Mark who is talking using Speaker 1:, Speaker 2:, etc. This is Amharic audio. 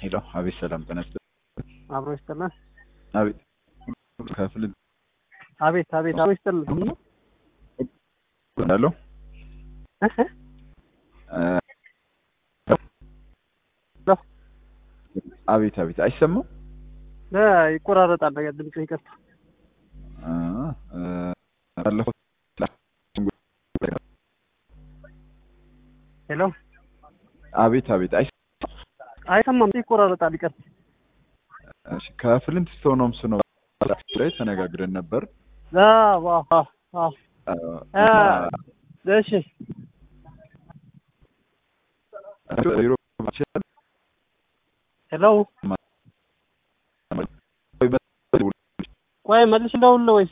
Speaker 1: ሄሎ አቤት ሰላም ተነስተ
Speaker 2: አብሮ ይስጥልን።
Speaker 1: አቤት ከፍል
Speaker 2: አቤት አቤት አብሮ ይስጥልን።
Speaker 1: እንዳለው አቤት አቤት አይሰማም
Speaker 2: ይቆራረጣል ነገር ድምጽ ይቀርታ
Speaker 1: ባለፈው
Speaker 2: ሄሎ
Speaker 1: አቤት አቤት አይ
Speaker 2: አይሰማም ይቆራረጣል ይቀርታ
Speaker 1: እሺ ከፍልንት ስቶኖምስ ነው ላይ ተነጋግረን ነበር
Speaker 2: አዎ አዎ አዎ እሺ ሄሎ ቆይ መልሽ እንደውል ወይስ